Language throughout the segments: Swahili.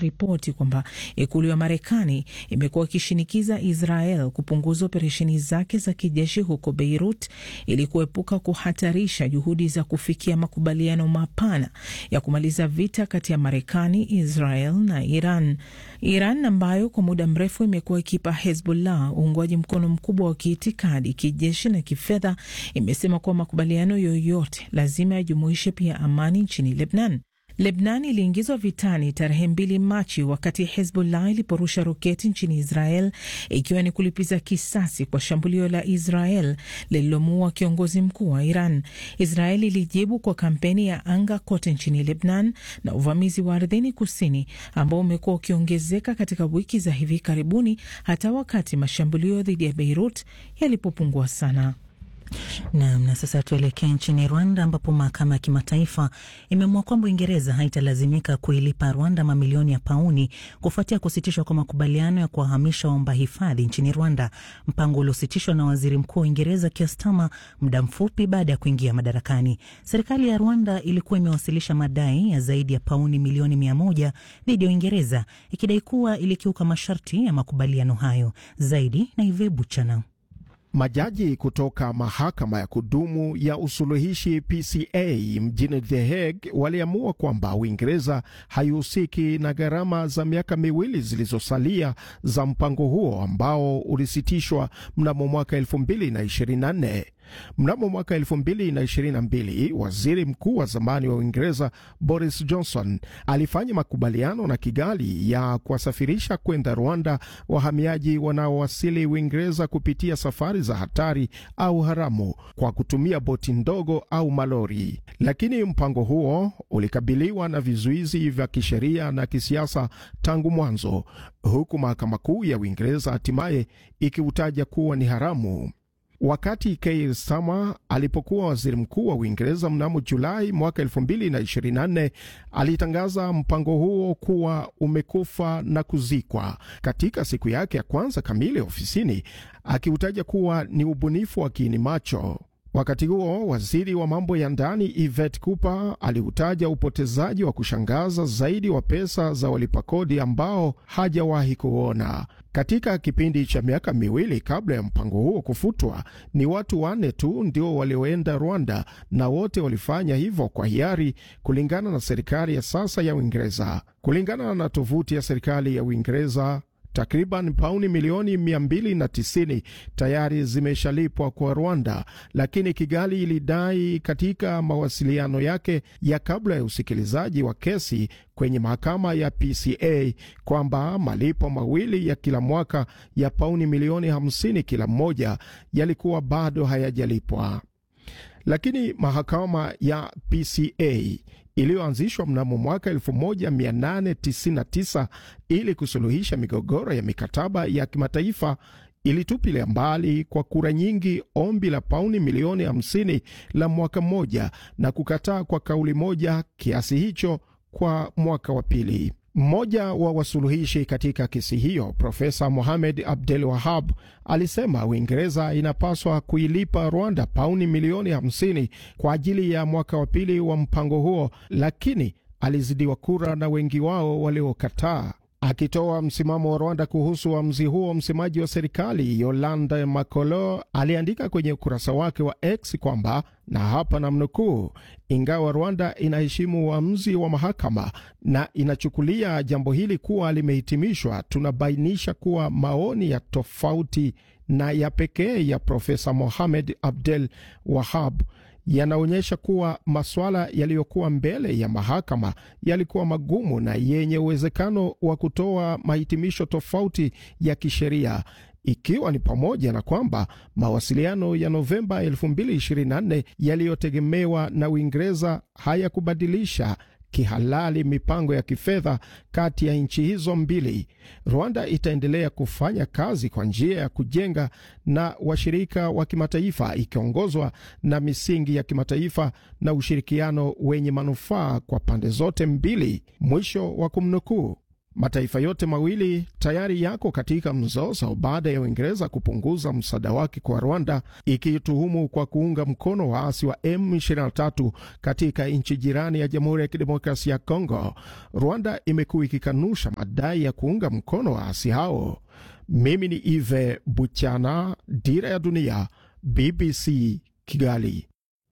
ripoti kwamba ikulu ya Marekani imekuwa ikishinikiza Israel kupunguza operesheni zake za kijeshi huko Beirut ili kuepuka kuhatarisha juhudi za kufikia makubaliano mapana ya kumaliza vita kati ya Marekani, Israel na Iran. Iran ambayo kwa muda mrefu imekuwa ikipa Hezbollah uungwaji mkono mkubwa wa kiitikadi, kijeshi na kifedha, imesema kuwa makubaliano yoyote lazima yajumuishe pia amani nchini Lebnan. Lebnan iliingizwa vitani tarehe mbili Machi wakati Hezbollah iliporusha roketi nchini Israel ikiwa ni kulipiza kisasi kwa shambulio la Israel lililomuua kiongozi mkuu wa Iran. Israel ilijibu kwa kampeni ya anga kote nchini Lebnan na uvamizi wa ardhini kusini ambao umekuwa ukiongezeka katika wiki za hivi karibuni, hata wakati mashambulio dhidi ya Beirut yalipopungua sana. Nam, na sasa tuelekee nchini Rwanda ambapo mahakama ya kimataifa imeamua kwamba Uingereza haitalazimika kuilipa Rwanda mamilioni ya pauni kufuatia kusitishwa kwa makubaliano ya kuwahamisha waomba hifadhi nchini Rwanda, mpango uliositishwa na waziri mkuu wa Uingereza Keir Starmer muda mfupi baada ya kuingia madarakani. Serikali ya Rwanda ilikuwa imewasilisha madai ya zaidi ya pauni milioni mia moja dhidi ya Uingereza ikidai kuwa ilikiuka masharti ya makubaliano hayo. Zaidi na Ive Buchana. Majaji kutoka mahakama ya kudumu ya usuluhishi PCA mjini The Hague waliamua kwamba Uingereza haihusiki na gharama za miaka miwili zilizosalia za mpango huo ambao ulisitishwa mnamo mwaka 2024. Mnamo mwaka 2022 waziri mkuu wa zamani wa Uingereza Boris Johnson alifanya makubaliano na Kigali ya kuwasafirisha kwenda Rwanda wahamiaji wanaowasili Uingereza kupitia safari za hatari au haramu kwa kutumia boti ndogo au malori, lakini mpango huo ulikabiliwa na vizuizi vya kisheria na kisiasa tangu mwanzo, huku mahakama kuu ya Uingereza hatimaye ikiutaja kuwa ni haramu. Wakati Keir Starmer alipokuwa waziri mkuu wa Uingereza mnamo Julai mwaka 2024 alitangaza mpango huo kuwa umekufa na kuzikwa katika siku yake ya kwanza kamili ofisini, akiutaja kuwa ni ubunifu wa kiini macho. Wakati huo waziri wa mambo ya ndani Yvette Cooper aliutaja upotezaji wa kushangaza zaidi wa pesa za walipa kodi ambao hajawahi kuona. Katika kipindi cha miaka miwili kabla ya mpango huo kufutwa, ni watu wanne tu ndio walioenda Rwanda na wote walifanya hivyo kwa hiari, kulingana na serikali ya sasa ya Uingereza. Kulingana na tovuti ya serikali ya Uingereza, takriban pauni milioni 290 tayari zimeshalipwa kwa Rwanda, lakini Kigali ilidai katika mawasiliano yake ya kabla ya usikilizaji wa kesi kwenye mahakama ya PCA kwamba malipo mawili ya kila mwaka ya pauni milioni 50 kila mmoja yalikuwa bado hayajalipwa. Lakini mahakama ya PCA iliyoanzishwa mnamo mwaka 1899 ili kusuluhisha migogoro ya mikataba ya kimataifa ilitupilia mbali kwa kura nyingi ombi la pauni milioni 50 la mwaka mmoja na kukataa kwa kauli moja kiasi hicho kwa mwaka wa pili. Mmoja wa wasuluhishi katika kesi hiyo, Profesa Mohamed Abdel Wahab, alisema Uingereza inapaswa kuilipa Rwanda pauni milioni 50 kwa ajili ya mwaka wa pili wa mpango huo, lakini alizidiwa kura na wengi wao waliokataa. Akitoa msimamo wa Rwanda kuhusu uamuzi huo, msemaji wa serikali Yolande Makolo aliandika kwenye ukurasa wake wa X kwamba na hapa namnukuu, ingawa Rwanda inaheshimu uamuzi wa mahakama na inachukulia jambo hili kuwa limehitimishwa, tunabainisha kuwa maoni ya tofauti na ya pekee ya Profesa Mohamed Abdel Wahab yanaonyesha kuwa masuala yaliyokuwa mbele ya mahakama yalikuwa magumu na yenye uwezekano wa kutoa mahitimisho tofauti ya kisheria ikiwa ni pamoja na kwamba mawasiliano ya Novemba 2024 yaliyotegemewa na Uingereza hayakubadilisha kihalali mipango ya kifedha kati ya nchi hizo mbili. Rwanda itaendelea kufanya kazi kwa njia ya kujenga na washirika wa kimataifa ikiongozwa na misingi ya kimataifa na ushirikiano wenye manufaa kwa pande zote mbili. Mwisho wa kumnukuu. Mataifa yote mawili tayari yako katika mzozo baada ya Uingereza kupunguza msaada wake kwa Rwanda, ikiituhumu kwa kuunga mkono waasi wa M23 katika nchi jirani ya Jamhuri ya Kidemokrasia ya Kongo. Rwanda imekuwa ikikanusha madai ya kuunga mkono waasi hao. Mimi ni Ive Buchana, Dira ya Dunia, BBC Kigali.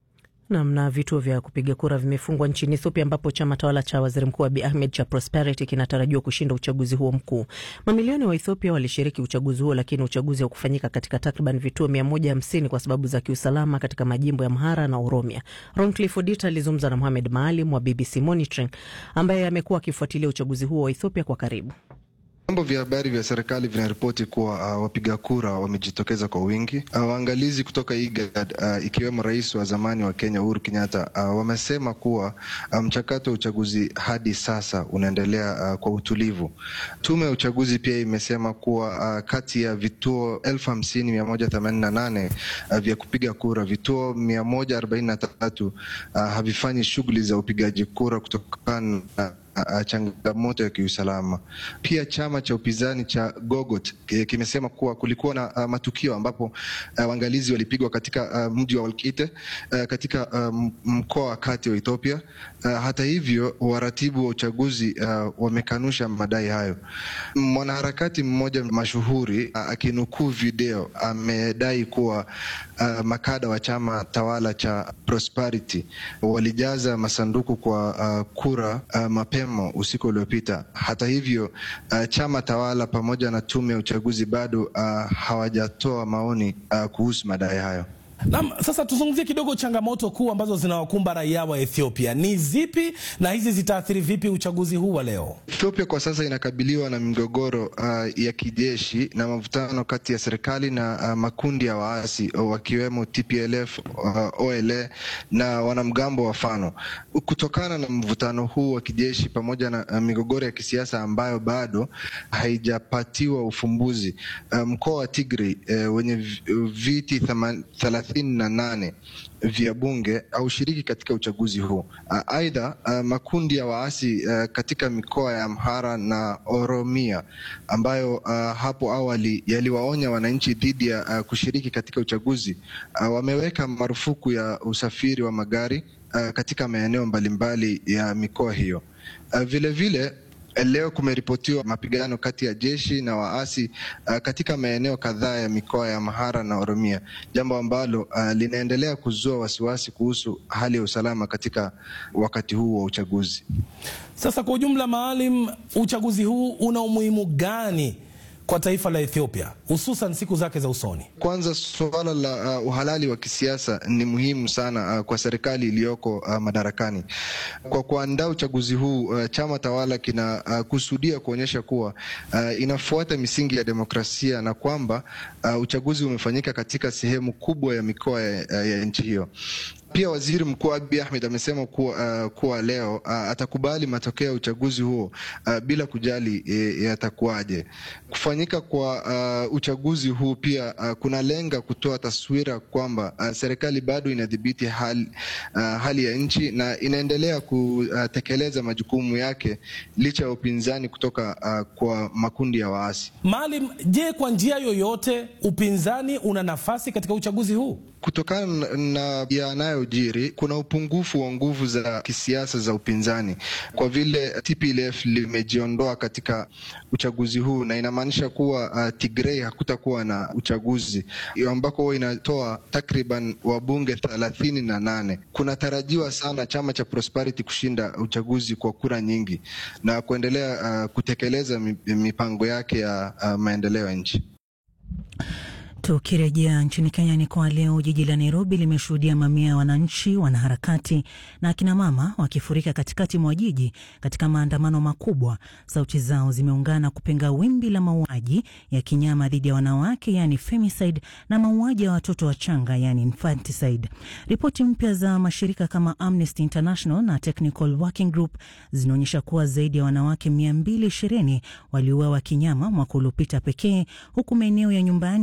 Namna vituo vya kupiga kura vimefungwa nchini Ethiopia ambapo chama tawala cha waziri mkuu Abiy Ahmed cha Prosperity kinatarajiwa kushinda uchaguzi huo mkuu. Mamilioni wa Ethiopia walishiriki uchaguzi huo, lakini uchaguzi haukufanyika katika takriban vituo 150 kwa sababu za kiusalama katika majimbo ya Amhara na Oromia. Roncliffe Odita alizungumza na Mohamed Maalim wa BBC Monitoring ambaye amekuwa akifuatilia uchaguzi huo wa Ethiopia kwa karibu. Vyombo vya habari vya serikali vinaripoti kuwa uh, wapiga kura wamejitokeza kwa wingi. Uh, waangalizi kutoka IGAD uh, ikiwemo rais wa zamani wa Kenya Uhuru Kenyatta uh, wamesema kuwa mchakato um, wa uchaguzi hadi sasa unaendelea uh, kwa utulivu. Tume ya uchaguzi pia imesema kuwa uh, kati ya vituo elfu hamsini mia moja themanini na nane uh, vya kupiga kura, vituo mia moja arobaini na tatu uh, havifanyi shughuli za upigaji kura kutokana na Uh, changamoto ya kiusalama. Pia chama cha upinzani cha Gogot kimesema kuwa kulikuwa na uh, matukio ambapo uh, waangalizi walipigwa katika uh, mji wa Walkite uh, katika uh, mkoa wa kati wa Ethiopia. Uh, hata hivyo waratibu wa uchaguzi uh, wamekanusha madai hayo. Mwanaharakati mmoja mashuhuri uh, akinukuu video amedai kuwa uh, makada wa chama tawala cha Prosperity walijaza masanduku kwa uh, kura uh, mapema usiku uliopita. Hata hivyo uh, chama tawala pamoja na tume ya uchaguzi bado uh, hawajatoa maoni uh, kuhusu madai hayo. Naam, sasa tuzungumzie kidogo changamoto kuu ambazo zinawakumba raia wa Ethiopia ni zipi na hizi zitaathiri vipi uchaguzi huu wa leo? Ethiopia kwa sasa inakabiliwa na migogoro uh, ya kijeshi na mavutano kati ya serikali na uh, makundi ya waasi wakiwemo TPLF, uh, OLA na wanamgambo wa Fano. Kutokana na mvutano huu wa kijeshi pamoja na uh, migogoro ya kisiasa ambayo bado haijapatiwa ufumbuzi, uh, mkoa wa Tigray uh, wenye viti thelathini na nane vya bunge haushiriki katika uchaguzi huu. Aidha, uh, uh, makundi ya waasi uh, katika mikoa ya Amhara na Oromia ambayo uh, hapo awali yaliwaonya wananchi dhidi ya uh, kushiriki katika uchaguzi uh, wameweka marufuku ya usafiri wa magari uh, katika maeneo mbalimbali ya mikoa hiyo. Uh, vile vile Leo kumeripotiwa mapigano kati ya jeshi na waasi uh, katika maeneo kadhaa ya mikoa ya Amhara na Oromia, jambo ambalo uh, linaendelea kuzua wasiwasi kuhusu hali ya usalama katika wakati huu wa uchaguzi. Sasa kwa ujumla, Maalim, uchaguzi huu una umuhimu gani kwa taifa la Ethiopia hususan siku zake za usoni? Kwanza, suala la uh, uhalali wa kisiasa ni muhimu sana uh, kwa serikali iliyoko uh, madarakani. Kwa kuandaa uchaguzi huu uh, chama tawala kinakusudia uh, kuonyesha kuwa uh, inafuata misingi ya demokrasia na kwamba uh, uchaguzi umefanyika katika sehemu kubwa ya mikoa ya, ya nchi hiyo. Pia waziri mkuu Abiy Ahmed amesema kuwa, uh, kuwa leo uh, atakubali matokeo ya uchaguzi huo uh, bila kujali e, yatakuwaje. Kufanyika kwa uh, uchaguzi huu pia uh, kunalenga kutoa taswira kwamba uh, serikali bado inadhibiti hali, uh, hali ya nchi na inaendelea kutekeleza majukumu yake licha ya upinzani kutoka uh, kwa makundi ya waasi. Maalim, je, kwa njia yoyote upinzani una nafasi katika uchaguzi huu? Kutokana na yanayojiri, kuna upungufu wa nguvu za kisiasa za upinzani kwa vile TPLF limejiondoa katika uchaguzi huu, na inamaanisha kuwa uh, Tigray hakutakuwa na uchaguzi ambako huwa inatoa takriban wabunge thelathini na nane. Kunatarajiwa sana chama cha Prosperity kushinda uchaguzi kwa kura nyingi na kuendelea uh, kutekeleza mipango yake ya uh, maendeleo ya nchi. Tukirejea nchini Kenya ni kwa leo, jiji la Nairobi limeshuhudia mamia ya wananchi, wanaharakati na akinamama wakifurika katikati mwa jiji katika maandamano makubwa. Sauti zao zimeungana kupinga wimbi la mauaji ya kinyama dhidi ya wanawake, yani femicide, na mauaji ya watoto wachanga, yani infanticide. Ripoti mpya za mashirika kama Amnesty International na Technical Working Group zinaonyesha kuwa zaidi ya wanawake 220 waliuawa kinyama mwaka uliopita pekee, huku maeneo ya nyumbani yakitajwa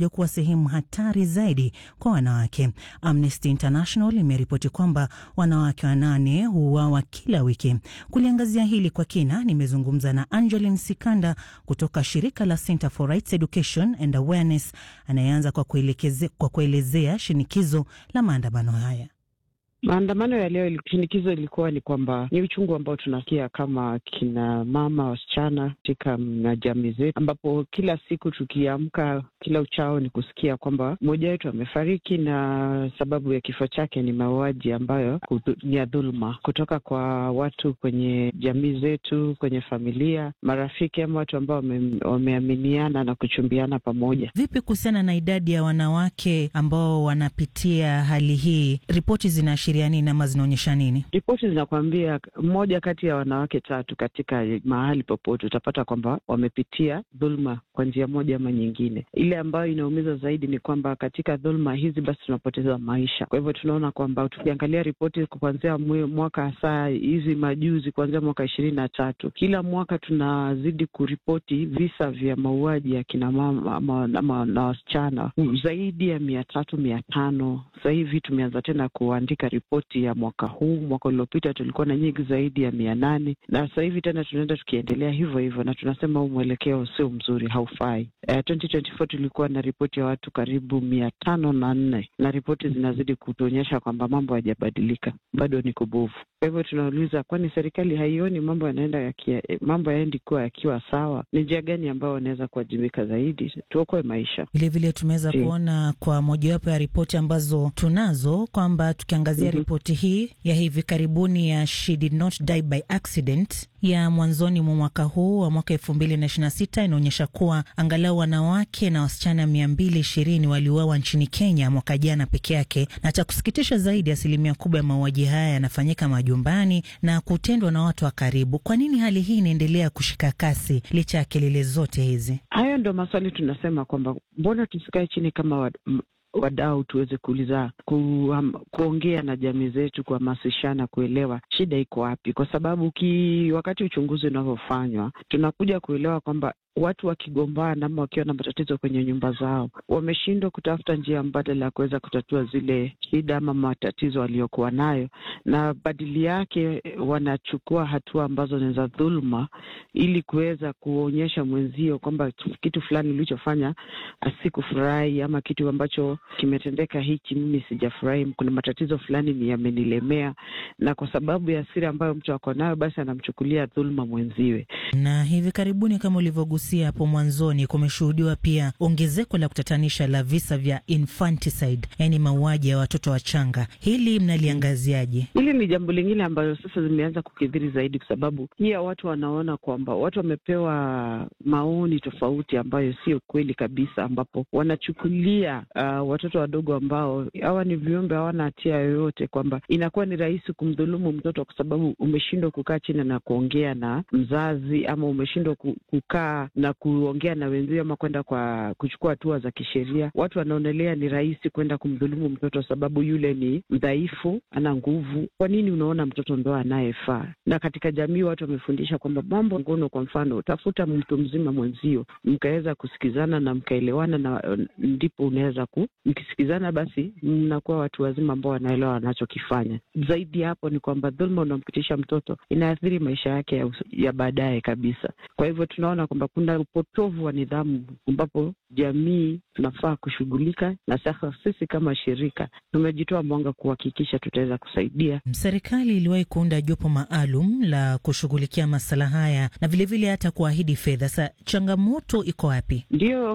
kuwa sehemu hatari zaidi kwa wanawake. Amnesty International imeripoti kwamba wanawake wanane huuawa kila wiki. Kuliangazia hili kwa kina, nimezungumza na Angeline Sikanda kutoka shirika la Center for Rights Education and Awareness, anayeanza kwa kuelekeze, kwa kuelezea shinikizo la maandamano haya. Maandamano ya leo, shinikizo ilikuwa ni kwamba ni uchungu ambao tunasikia kama kina mama wasichana katika jamii zetu, ambapo kila siku tukiamka, kila uchao ni kusikia kwamba mmoja wetu amefariki na sababu ya kifo chake ni mauaji ambayo ni ya dhuluma kutoka kwa watu kwenye jamii zetu, kwenye familia, marafiki ama watu ambao wameaminiana na kuchumbiana pamoja. Vipi kuhusiana na idadi ya wanawake ambao wanapitia hali hii? Ripoti zina nini ama zinaonyesha nini? Ripoti zinakuambia mmoja kati ya wanawake tatu katika mahali popote utapata kwamba wamepitia dhuluma kwa njia moja ama nyingine. Ile ambayo inaumiza zaidi ni kwamba katika dhuluma hizi basi tunapoteza maisha. Kwa hivyo tunaona kwamba tukiangalia ripoti kuanzia mwaka hasa hizi majuzi, kuanzia mwaka ishirini na tatu, kila mwaka tunazidi kuripoti visa vya mauaji ya kina mama ama, ama na wasichana zaidi ya mia tatu mia tano. Sasa hivi tumeanza tena kuandika ripoti ya mwaka huu. Mwaka uliopita tulikuwa na nyingi zaidi ya mia nane na sasa hivi tena tunaenda tukiendelea hivyo hivyo, na tunasema huu mwelekeo sio mzuri, haufai. Uh, 2024 tulikuwa na ripoti ya watu karibu mia tano na nne na ripoti zinazidi kutuonyesha kwamba mambo hayajabadilika, bado ni kubovu. Kwa hivyo tunauliza, kwani serikali haioni mambo yanaenda yakia, mambo yaendi kuwa yakiwa sawa? Ni njia gani ambayo wanaweza kuwajibika zaidi, tuokoe maisha? Vilevile tumeweza kuona kwa mojawapo ya ripoti ambazo tunazo kwamba tukiangazia mm -hmm. ripoti hii ya hivi karibuni ya She Did Not Die by Accident ya mwanzoni mwa mwaka huu wa mwaka elfu mbili na ishirini na sita inaonyesha kuwa angalau wanawake na wasichana mia mbili ishirini waliuawa nchini Kenya mwaka jana peke yake, na cha kusikitisha zaidi, asilimia kubwa ya mauaji haya yanafanyika majumbani na kutendwa na watu wa karibu. Kwa nini hali hii inaendelea kushika kasi licha ya kelele zote hizi? Hayo ndo maswali tunasema kwamba mbona tusikae chini kama wa wadau tuweze kuuliza ku, um, kuongea na jamii zetu, kuhamasishana, kuelewa shida iko wapi, kwa sababu ki, wakati uchunguzi unavyofanywa tunakuja kuelewa kwamba watu wakigombana ama wakiwa na matatizo kwenye nyumba zao wameshindwa kutafuta njia mbadala ya kuweza kutatua zile shida ama matatizo waliokuwa nayo, na badili yake wanachukua hatua ambazo ni za dhuluma, ili kuweza kuonyesha mwenzio kwamba kitu fulani ulichofanya asikufurahi ama kitu ambacho kimetendeka hichi, mimi sijafurahi, kuna matatizo fulani ni yamenilemea, na kwa sababu ya hasira ambayo mtu ako nayo, basi anamchukulia dhuluma mwenziwe. Na hivi karibuni kama ulivyogusia hapo mwanzoni, kumeshuhudiwa pia ongezeko la kutatanisha la visa vya infanticide, yaani mauaji ya watoto wachanga. Hili mnaliangaziaje? Hili ni jambo lingine ambalo sasa zimeanza kukithiri zaidi, kwa sababu pia watu wanaona kwamba watu wamepewa maoni tofauti ambayo sio kweli kabisa, ambapo wanachukulia uh, watoto wadogo ambao hawa ni viumbe, hawana hatia yoyote, kwamba inakuwa ni rahisi kumdhulumu mtoto kwa sababu umeshindwa kukaa chini na kuongea na mzazi ama umeshindwa kukaa na kuongea na wenzio ama kwenda kwa kuchukua hatua za kisheria. Watu wanaonelea ni rahisi kwenda kumdhulumu mtoto sababu yule ni mdhaifu, ana nguvu. Kwa nini unaona mtoto ndo anayefaa? Na katika jamii watu wamefundisha kwamba mambo ngono, kwa mfano, tafuta mtu mzima mwenzio, mkaweza kusikizana na mkaelewana, na ndipo unaweza ku mkisikizana, basi mnakuwa watu wazima ambao wanaelewa wanachokifanya. Zaidi ya hapo ni kwamba dhuluma unampitisha mtoto inaathiri maisha yake ya, ya baadaye kabisa. Kwa hivyo tunaona kwamba kuna upotovu wa nidhamu ambapo jamii tunafaa kushughulika, na sasa sisi kama shirika tumejitoa mwanga kuhakikisha tutaweza kusaidia. Serikali iliwahi kuunda jopo maalum la kushughulikia masala haya na vilevile vile hata kuahidi fedha. Sa changamoto iko wapi? Ndio,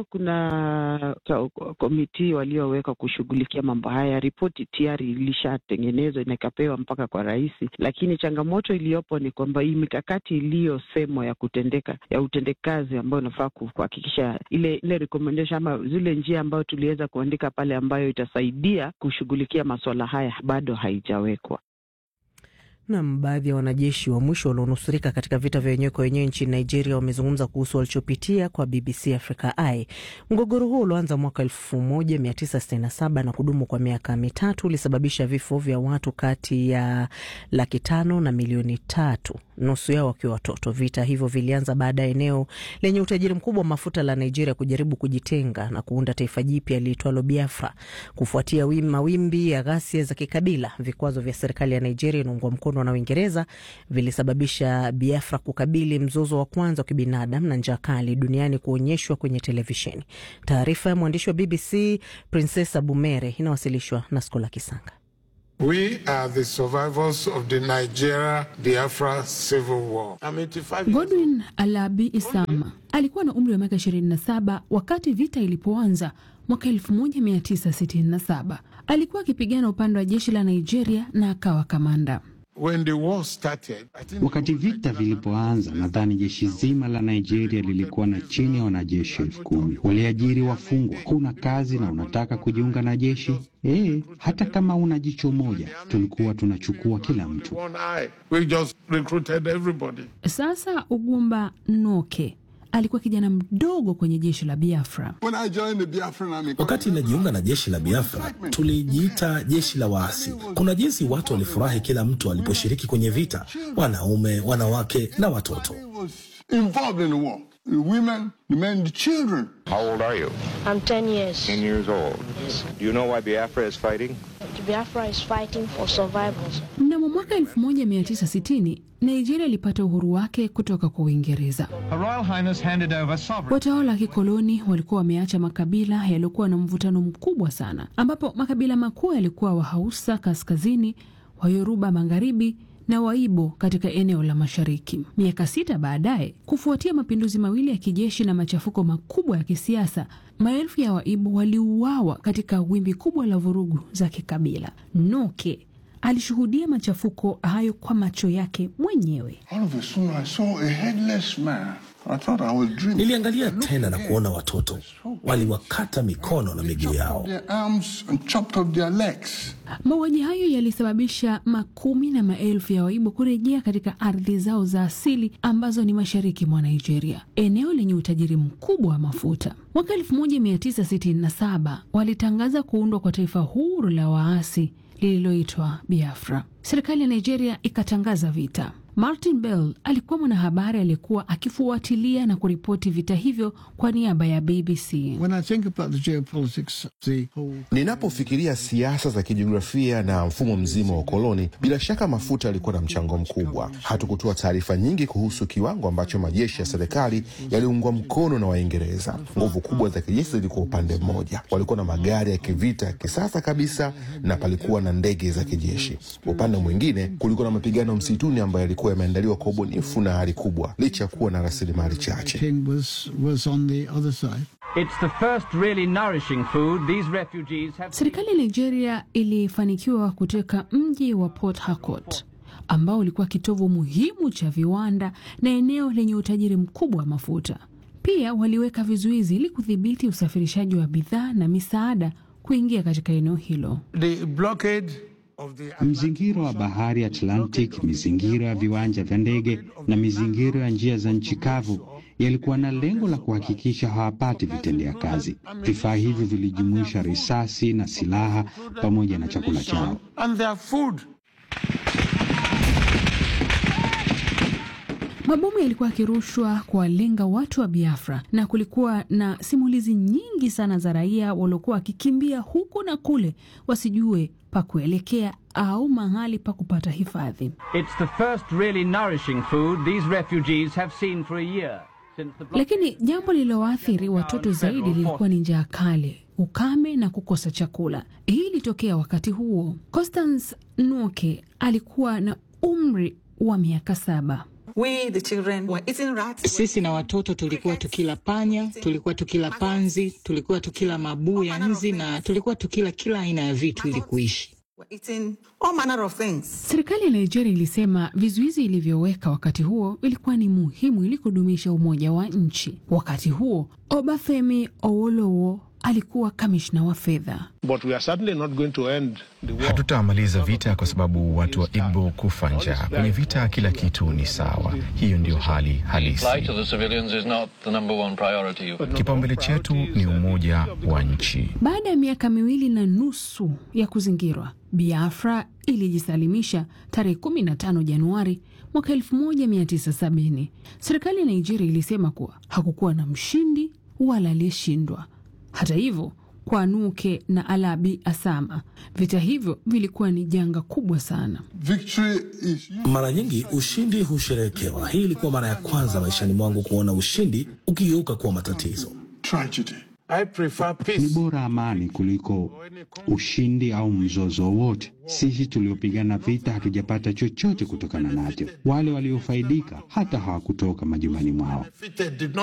kuna komiti waliowekwa kushughulikia mambo haya. Ripoti tayari ilishatengenezwa na ikapewa mpaka kwa rais, lakini changamoto iliyopo ni kwamba hii mikakati iliyosemwa ya kutendeka ya utendekazi ambayo inafaa kuhakikisha ile ile recommendation ama zile njia ambayo tuliweza kuandika pale ambayo itasaidia kushughulikia masuala haya bado haijawekwa. Nam, baadhi ya wanajeshi wa mwisho walionusurika katika vita vya wenyewe kwa wenyewe nchini Nigeria wamezungumza kuhusu walichopitia kwa BBC Africa Eye. Mgogoro huo ulioanza mwaka 1967 na kudumu kwa miaka mitatu ulisababisha vifo vya watu kati ya laki tano na milioni tatu, nusu yao wakiwa watoto. Vita hivyo vilianza baada ya eneo lenye utajiri mkubwa wa mafuta la Nigeria kujaribu kujitenga na kuunda taifa jipya liitwalo Biafra kufuatia mawimbi ya ghasia za kikabila. Vikwazo vya serikali ya Nigeria inaungwa mkono na Uingereza vilisababisha Biafra kukabili mzozo wa kwanza wa kibinadamu na njaa kali duniani kuonyeshwa kwenye televisheni. Taarifa ya mwandishi wa BBC Princess Abumere inawasilishwa na Skola Kisanga. We are the survivors of the Nigeria Biafra civil war. Godwin Alabi Isama alikuwa na umri wa miaka 27 wakati vita ilipoanza mwaka 1967. Alikuwa akipigana upande wa jeshi la Nigeria na akawa kamanda. When the war started, I think Wakati vita vilipoanza, nadhani jeshi zima la Nigeria lilikuwa na chini ya wanajeshi elfu kumi. Waliajiri wafungwa. Huna kazi na unataka kujiunga na jeshi? Eh, hata kama una jicho moja, tulikuwa tunachukua kila mtu. one eye, we just recruited everybody. Sasa Ugumba Noke alikuwa kijana mdogo kwenye jeshi la Biafra. When I joined the Biafran army, Wakati inajiunga na jeshi la Biafra, tulijiita jeshi la waasi. Kuna jinsi watu walifurahi kila mtu aliposhiriki kwenye vita, wanaume, wanawake na watoto. I was involved in the war. The women, the men, the children. How old are you? I'm 10 years. 10 years old. Do you know why Biafra is fighting? Biafra is fighting for survivors. Mnamo mwaka 1960 Nigeria ilipata uhuru wake kutoka kwa Uingereza. Her Royal Highness handed over sovereign. Watawala wa kikoloni walikuwa wameacha makabila yaliyokuwa na mvutano mkubwa sana, ambapo makabila makuu yalikuwa Wahausa kaskazini, Wayoruba magharibi na Waibo katika eneo la mashariki. Miaka sita baadaye, kufuatia mapinduzi mawili ya kijeshi na machafuko makubwa ya kisiasa, maelfu ya Waibo waliuawa katika wimbi kubwa la vurugu za kikabila. Noke alishuhudia machafuko hayo kwa macho yake mwenyewe. All of a sudden, I saw a headless man. I thought I was dreaming. Niliangalia tena na kuona watoto waliwakata mikono na miguu yao. Their arms and chopped off their legs. Mauaji hayo yalisababisha makumi na maelfu ya Waibo kurejea katika ardhi zao za asili ambazo ni mashariki mwa Nigeria, eneo lenye utajiri mkubwa wa mafuta. Mwaka 1967 walitangaza kuundwa kwa taifa huru la waasi lililoitwa Biafra. Serikali ya Nigeria ikatangaza vita. Martin Bell alikuwa mwanahabari aliyekuwa akifuatilia na kuripoti vita hivyo kwa niaba ya BBC. When I think about the geopolitics, the whole... Ninapofikiria siasa za kijiografia na mfumo mzima wa ukoloni, bila shaka mafuta yalikuwa na mchango mkubwa. Hatukutoa taarifa nyingi kuhusu kiwango ambacho majeshi ya serikali yaliungwa mkono na Waingereza. Nguvu kubwa za kijeshi zilikuwa upande mmoja, walikuwa na magari ya kivita ya kisasa kabisa, na palikuwa na ndege za kijeshi. Upande mwingine, kulikuwa na mapigano msituni ambayo yalikuwa yameandaliwa kwa ubunifu na hali kubwa, licha ya kuwa na rasilimali chache. King was, was on the other side. It's the first really nourishing food these refugees have. Serikali ya Nigeria ilifanikiwa kuteka mji wa Port Harcourt ambao ulikuwa kitovu muhimu cha viwanda na eneo lenye utajiri mkubwa wa mafuta. Pia waliweka vizuizi ili kudhibiti usafirishaji wa bidhaa na misaada kuingia katika eneo hilo. The blockade of the Mzingiro wa bahari Atlantic, mizingiro ya viwanja vya ndege na mizingiro ya njia za nchi kavu yalikuwa na lengo la kuhakikisha hawapati vitendea kazi. Vifaa hivyo vilijumuisha risasi na silaha pamoja na chakula chao. and their food. Mabomu yalikuwa yakirushwa kuwalenga watu wa Biafra na kulikuwa na simulizi nyingi sana za raia waliokuwa wakikimbia huku na kule wasijue pa kuelekea au mahali pa kupata hifadhi. It's the first really nourishing food these refugees have seen for a year. Since the block- Lakini jambo lililoathiri watoto zaidi lilikuwa ni njaa kali, ukame na kukosa chakula. Hii ilitokea wakati huo. Constance Nuke alikuwa na umri wa miaka saba. We, the children, were eating rats. Sisi na watoto tulikuwa tukila panya, tulikuwa tukila panzi, tulikuwa tukila mabuu ya nzi na tulikuwa tukila kila aina ya vitu ili kuishi. Were eating all manner of things. Serikali ya Nigeria ilisema vizuizi ilivyoweka wakati huo vilikuwa ni muhimu ili kudumisha umoja wa nchi. Wakati huo Obafemi Awolowo alikuwa kamishna wa fedha. Hatutamaliza vita kwa sababu watu wa Igbo kufa njaa. Kwenye vita kila kitu ni sawa. Hiyo ndiyo hali halisi. Kipaumbele chetu ni umoja wa nchi. Baada ya miaka miwili na nusu ya kuzingirwa, Biafra ilijisalimisha tarehe 15 Januari mwaka 1970. Serikali ya Nigeria ilisema kuwa hakukuwa na mshindi wala aliyeshindwa. Hata hivyo, kwa Nuke na Alabi Asama, vita hivyo vilikuwa ni janga kubwa sana. Mara nyingi ushindi husherehekewa. Hii ilikuwa mara ya kwanza maishani mwangu kuona ushindi ukigeuka kuwa matatizo. Ni bora amani kuliko ushindi au mzozo wowote. Sisi tuliopigana vita hatujapata chochote kutokana nacho. Wale waliofaidika hata hawakutoka majumbani mwao.